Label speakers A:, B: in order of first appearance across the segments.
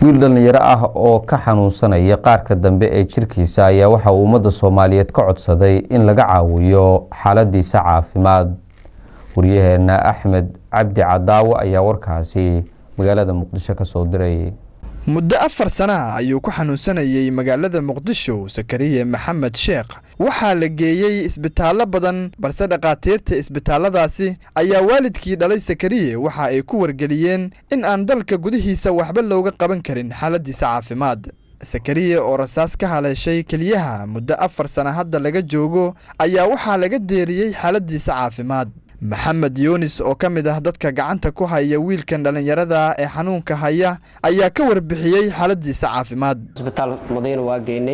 A: wiil dhallinyaro ah oo ka xanuunsanaya qaarka dambe ee jirkiisa ayaa waxa uu ummadda soomaaliyeed ka codsaday in laga caawiyo xaaladiisa caafimaad waryaheena axmed cabdi cadaawo ayaa warkaasi magaalada muqdisho ka soo diray
B: muddo afar sanaha ayuu ku xanuunsanayey magaalada muqdisho sakariye maxamed sheekh waxaa la geeyey isbitaallo badan balse dhakhaatiirta isbitaalladaasi ayaa waalidkii dhalay sakariye waxa ay ku wargeliyeen in aan dalka gudihiisa waxba looga qaban karin xaaladiisa caafimaad sakariye oo rasaas ka haleeshay keliyaha muddo afar sana hadda laga joogo ayaa waxaa laga deeriyey xaaladiisa caafimaad maxamed yuunis oo ka mid ah dadka gacanta ku haya wiilkan dhallinyarada ee xanuunka haya ayaa ka warbixiyey xaaladiisa caafimaad
C: isbitaal madiina waa geynay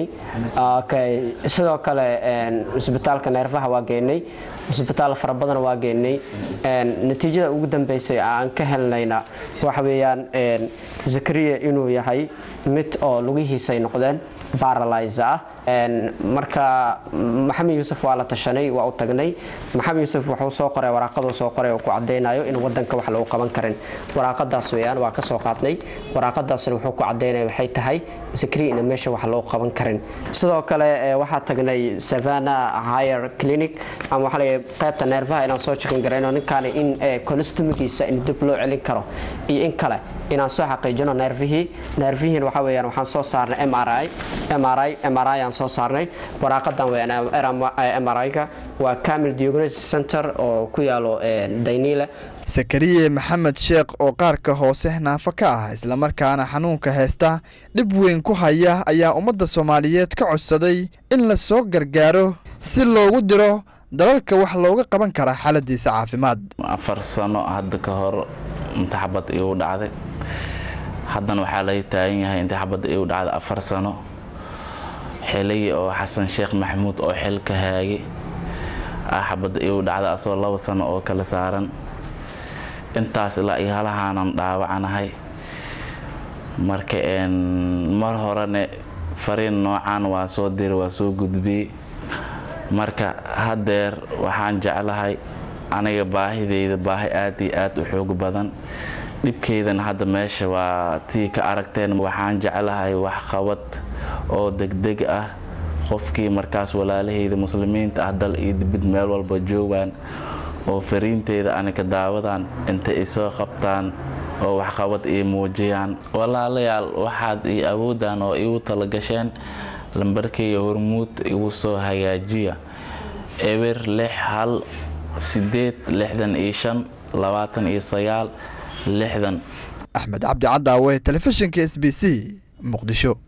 C: sidoo kale isbitaalka neerfaha waa geynay isbitaal fara badan waa geynay natiijada ugu dambeysay aan ka helnayna waxa weeyaan zakariya inuu yahay mid oo lugihiisay noqdeen baralys ah marka maxamed yuusuf waa la tashanay waa u tagnay maxamed yuusuf wuxuu soo qoray waraaqaduu soo qoray oo ku cadaynayo in wadanka wax lagu qaban karin waraaqadaas weyaan waa ka soo qaadnay waraaqadaasna wuxuu ku cadaynaya waxay tahay zakariya ina meesha wax loogu qaban karin sidoo kale waxaa tagnay savana higher clinic ama waxaa laga qaybta neerfaha inaan soo jekin garayno ninkaani in colostomigiisa in dib loo celin karo iyo in kale inaan soo xaqiijino neerfihii neerfihiin waxa weeyaan waxaan soo saarnay mri mri mri aan soo saarnay waraaqadan weeyaan mri-ga waa camil diagnosis center oo ku yaalo dayniile
B: sakariye maxamed sheekh oo qaarka hoose naafo ka ah islamarkaana xanuunka heesta dhib weyn ku haya ayaa ummadda soomaaliyeed ka codsaday in la soo gargaaro si loogu diro dalalka wax looga qaban kara xaaladiisa caafimaad
D: afar sano hadda ka hor imtixabad igu dhacday haddana waxaa laga taagan yahay imtixabadda igu dhacday afar sano xilligii oo xasan sheekh maxamuud oo xil ka haagay xabadda igu dhacday asagoo laba sano oo kala saaran intaas ilaa iyo halahaanan dhaawacanahay marka mar horene fariin noocan waa soo diri waa soo gudbiyey marka haddeer waxaan jeclahay aniga baahideyda baahi aad iyo aad u xoog badan dhibkeydana hadda meesha waa tii ka aragteen waxaan jeclahay waxqabad oo degdeg ah qofkii markaas walaalaheyda muslimiinta ah dal iyo dibid meel walba joogaan oo fariinteyda anika daawadaan inta isoo qabtaan oo waxqabad ii muujiyaan walaalayaal waxaad ii awoodaan oo igu talagasheen lambarkeyga hormuud igu soo hagaajiya eber lix hal sideed lixdan iyo shan labaatan iyo sagaal lixdan
B: axmed cabdi cadaawe telefishinka s b c muqdisho